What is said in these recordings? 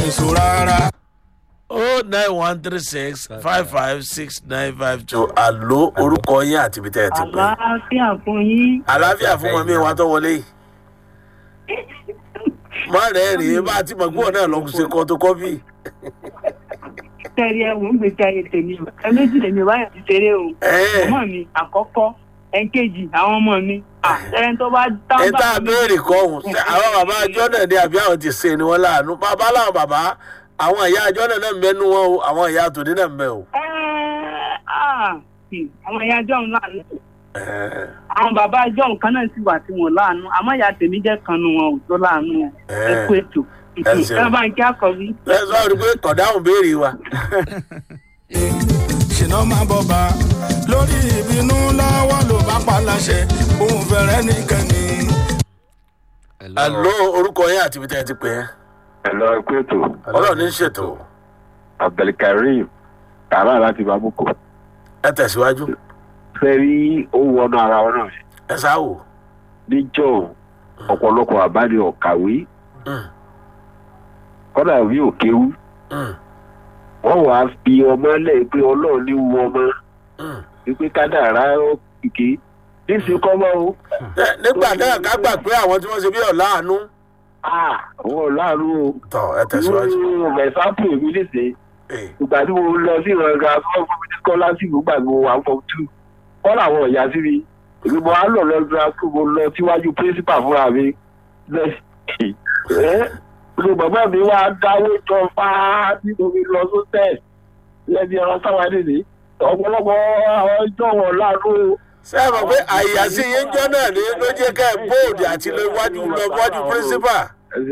nìṣó rárá. o nine one three six five five six nine five two. àló orúkọ yín àti ibi tẹ́ ẹ ti pè. àlàáfíà fún yín. àlàáfíà fún mọ̀mí wa tó wọlé yìí. má rẹ̀ rèé bá a ti mọ̀ gbọ́n náà lọ ṣe kọ́tòkọ́fì. tẹ́rí ẹ̀wọ̀n ń gbèsè ayé tèmi o ẹ méjì lèmi báyà ti ṣeré o. Ẹ̀. ọmọ mi àkọ́kọ́ ẹ̀ńkejì àwọn ọmọ mi. ẹni tó bá dáhùn ẹ tá a béèrè kọ́ ọ̀hún ṣé àwọn bàbá àjọ náà ni àbí àwọn ti ṣe ni wọ́n láàánú bàbá làwọn bàbá àwọn ìyá àjọ náà náà ń bẹnu wọn o àwọn ìyá tòní náà ń bẹ o. àwọn ìyá jọ̀hún láàánú. àwọn bàbá jọ̀hún kan náà sì wà tí wọn láàánú àmọ́ ìyá tèmi jẹ́ kan nu wọn ò tó láàánú wọn. ẹ kú ètò. ẹ ṣeun. ẹ bá ń kí àkọ́bí. ẹ sọ rí pé kọ̀dáhùn béèrè wa. ṣìnà máa bọ̀ bá lórí ìbínú lọ́wọ́ ló bá pa láṣẹ òun fẹ́rẹ́ nìkan ni. àló orúkọ yín àti ibi tẹ́ ẹ ti pè é. ẹ̀lọ́ ẹ̀kú ètò ọlọ́run ní í ṣètò abdulkareem tààrà láti babúkọ ẹ tẹ̀síwájú fẹ́ rí owó ọ̀nà ara wọn náà ẹ sáwò. níjọ́ ọ̀pọ̀lọpọ̀ àbáni ọ̀kàwé Mm, kọ́dà bí òkéwú mm, wọ́n wàá fi ọmọ lẹ̀ pé ọlọ́run ní wu ọmọ mm. wípé kádàrá kìkì níṣẹ́ kọ́ mọ́ o Ẹ, nígbà náà ká gbà pé àwọn tí wọ́n ṣe bí ọ̀la àánú. àwọn ọ̀làrú o tọ ẹ tẹ̀síwájú. irú mẹ̀sápù èmi níṣẹ́ Ee, ìgbà tí mo lọ sí ìrànga fún fún mi scholarship gbà mo wà fún two kọ́ làwọn ọ̀yà sí mi èmi mo á lọ lọ́dún tó mo lọ síwájú principal fúnra mi ẹ́ ṣe bàbá mi wá dáwó jọ fáá tí mo fi lọ sótẹ́ lẹ́bi ọ̀rọ̀ sáwọn nìyí ọ̀pọ̀lọpọ̀ àwọn ìjọ wọn láàánú ṣé ẹ mọ̀ pé àyàsí yín jọ́ náà ní ló jẹ́ ká ẹ bóòdì àti lọ iwájú lọ iwájú principal.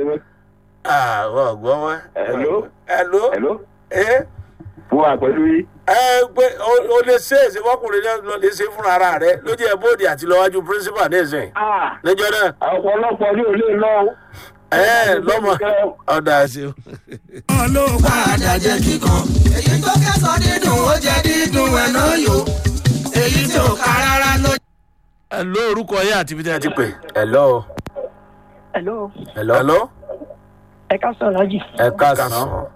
àwọn ọ̀gbọ́n wọn. Hello? hello. ẹ̀ló ẹ fún wa pẹ̀lú yìí ẹ pé o- o lè ṣe èsì fọkùnrin náà lọ lè ṣe fúnra ara rẹ ló jẹ́ bóòdì àti lọ iwájú principal ní ìsìn. níjọ́ náà ọ̀pọ̀lọpọ̀ ní òlé lọ́wọ́ ẹ lọ́mọ ọ̀dà àṣẹ. wọn ló padà jẹ́ kíkan. èyí tó kẹsàn dídùn ó jẹ dídùn ẹ̀ náà yò èyí tí ò ká rárá ló ẹ ló orúkọ yín àti ibi tí ẹ ti pè. ẹ̀lọ́ hello hello. ẹ ká sọ alájì ẹ káàsán.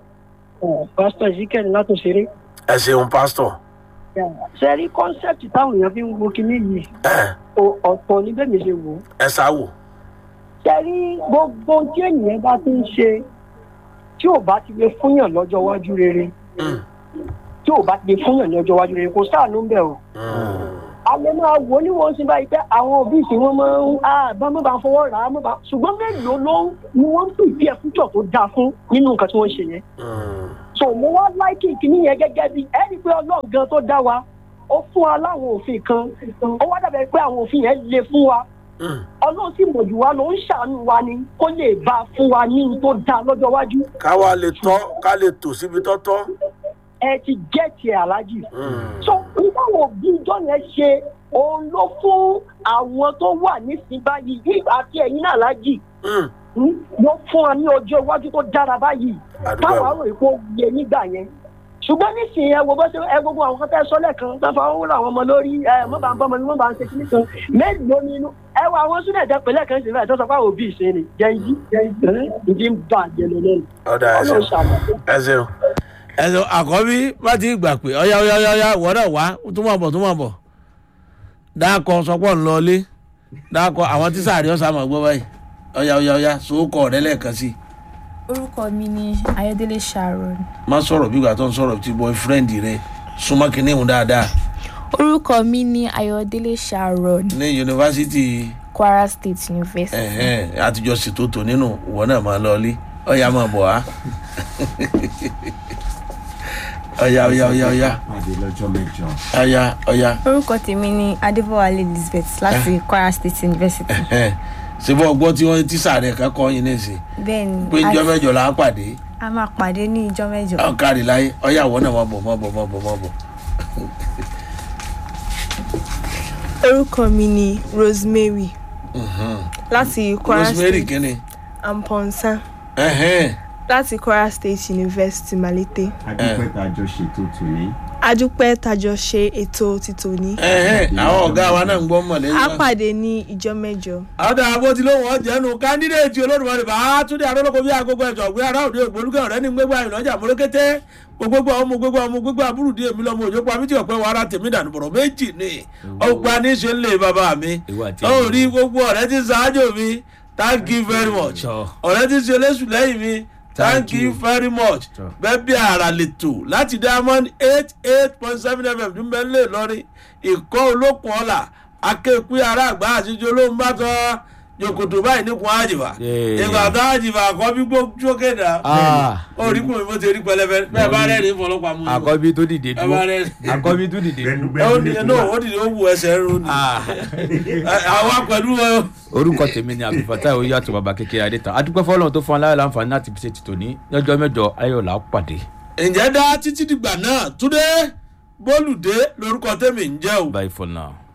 pásítọ̀ ezekiel látòṣeré. ẹ ṣeun pásítọ̀. ṣe rí kọ́nsẹ́pì táwọn èèyàn fi ń wo kinní yìí ẹ o- ọ̀pọ̀ ní bẹ́ẹ̀ mi ṣe wò ó. ẹ sáwò. ṣe rí gbogbo tí ènìyàn bá ti ń ṣe tí ò bá ti lè fúnyàn lọ́jọ́ iwájú rere Mm, tí ò bá ti lè fúnyàn lọ́jọ́ iwájú rere kò sáànú ń bẹ̀ o. mm. alẹ́ máa wò ó ní wọ́n sì báyìí pé àwọn òbí ìsìn wọn máa ń àbá mọ́ bá ń fọwọ́ rà á mọ́ bá ṣùgbọ́n mélòó ló ń ni wọ́n ń pè bí ẹ̀fújọ́ tó dáa fún nínú nǹkan tí wọ́n ń ṣe yẹn. Mm. so mo wá láìkì kìíní yẹn gẹ́gẹ́ bí ẹni pé ọlọ́run gan tó dá wa ó fún wa láwọn òfin kan ó wá dàbẹ̀ pé àwọn òfin yẹn le fún wa Mm. ọlọ́run sì mọ̀jú wa ló ń ṣàánú wa ni kó lè bá a fún wa ní ohun tó dáa lọ́jọ́ iwájú ká wá lè tọ́ ká lè tò síbi tọ́tọ́. ẹ ti gẹ̀ẹ́tì ẹ̀ aláàjì. Mm. so nígbàwọ̀ òbí ìjọ yẹn ṣe òun ló fún àwọn tó wà nísìnyí báyìí bí àti ẹ̀yin náà aláàjì Mm. hmm, ló fún wa ní ọjọ́ iwájú tó dára báyìí àdúgbò táwọn ẹ̀wọ̀n. àrò ìpò yẹ nígbà yẹn ṣùgbọ́n nísìnyí ẹ wo bó ṣe ẹ gbogbo àwọn kan tẹ́ sọ́lẹ̀ kan tó fa owó làwọn ọmọ lórí ẹ mọ́ bá ń bọ́ ọmọ ni wọ́n bá ń ṣe kíní kan mélòó nínú ẹ wo àwọn súnà ẹ̀dẹ́ pẹ̀lẹ́ kan ṣe fẹ́ tó sọ pé àwọn òbí ìṣe ni jẹ́njí ìdí ń bà jẹ́lẹ̀ lẹ́nu ọ̀dà ẹ ọlọ́run ṣeun. ṣàlàyé. ẹ ṣeun. ẹ ṣeun àkọ́bí bá ti gbà pé ọ̀yá ọ̀yá ọ̀yá ọ̀yá wọ́n náà wá tó máa bọ̀ tó máa bọ̀. dáàkọ sọpọ̀ ńlọlé dáàkọ àwọn tí sàárì ọ̀sà máa gbọ́ báyìí ọ̀yá ọ̀yá ọ̀yá sòókọ̀ rẹ lẹ́ẹ̀kan sí i. orúkọ mi ni ayọdẹlẹ sharon má sọ̀rọ̀ bí ìgbà tó ń sọ̀rọ̀ tí boyfriend rẹ súnmọ́ kínní ìhun dáadáa orúkọ mi ni ayọdẹlẹ sharon ní yunifásitì kwara state university ẹ̀hẹ́n, àtijọ́ ṣètò tò nínú ìwọ náà máa lọlé ọ̀yá máa bọ̀ á. ọ̀yá ọ̀yá ọ̀yá ọ̀yá pàdé lọ́jọ́ mẹ́jọ. ọ̀yá ọ̀yá. orúkọ tèmi ni adébọwálé elizabeth láti kwara state university Ẹ̀hẹ́n. ṣe bọ́ ọgbọ́n tí wọ́n ti sàrẹ̀ kan kọ́ yín nísìn bẹ́ẹ̀ ni pé ìjọ a- mẹ́jọ là á pàdé a máa pàdé ní ìjọ mẹ́jọ ọ̀kadì láyé ọ̀yàwó náà má bọ̀ má bọ̀ má bọ̀ má bọ̀. orúkọ mi ni rosemary láti kwara rosemary state kínní. amponsa Ẹ̀hẹ́n. láti kwara state university malete adúpẹ́ tá a jọ ṣètò tòní adúpẹ́ tajọ ṣe ètò tìtòní Ẹ̀hẹ́n, àwọn ọ̀gá wa náà ń gbọ́ mọ̀ lẹ́yìn a náà. pàdé ní ìjọ mẹ́jọ ọ̀dà àbótí lóhùn ọ̀jẹ̀nu kándídéètì olódùmarè bá túndé arólókò bí agogo ẹ̀jọ̀ gbé ará òde ògbólúkẹ́ ọ̀rẹ́ ní gbégbá ìlọ́jà mọ́lẹ́kẹ́tẹ́ gbogbo ọmọ gbogbo ọmọ gbogbo àbúrúdé èmi lọ́mọ òjò pa mí tí ọ̀pẹ́ wàrà tèmi dànù bọ̀rọ̀ méjì ni ọgbà ní ṣe ń lè bàbá mi Ìwọ àti ó ẹ̀mí. rí gbogbo ọ̀rẹ́ tí ń ṣáájú mi thank you very much Sure. ọ̀rẹ́ tí ń ṣe léṣù lẹ́yìn mi thank you very much Sure. bẹ́ẹ̀ bí ara lè tò láti diamond eight eight point seven fm ní bẹ́ẹ̀ lè lọ́rí ìkọ́ olókùn ọ̀la akéèpé ara àgbà àtijọ́ olóhùn bá tán jòkòtò báyìí nípò àjìbá Yeah. ìgbà tó àjìbá àkọ́bí gbójókè dá Ah. orí kùn mi bó ti rí pẹlẹbẹ bẹ́ẹ̀ bá rẹ́rìn fọlọ́pàá mú àkọ́bí tó dìde ẹ bá dúró rẹ́rìn àkọ́bí tó dìde Gbẹnu, dúró. ó dìde náà ó dìde ó wù ẹsẹ̀ rú ni Ah. àwa pẹ̀lú ẹ. orúkọ tèmi ni àbífàtà oyè àti bàbá kékeré adétàn adúpẹ́ fọlọ́run tó fún aláyọ̀ láǹfààní láti fi ṣe tìtò ní lọ́jọ́ mẹ́jọ ayọ̀lá pàdé ǹjẹ́ dá títí dìgbà náà túndé bólúdé lórúkọ tèmi ń jẹ́ o. bye for now.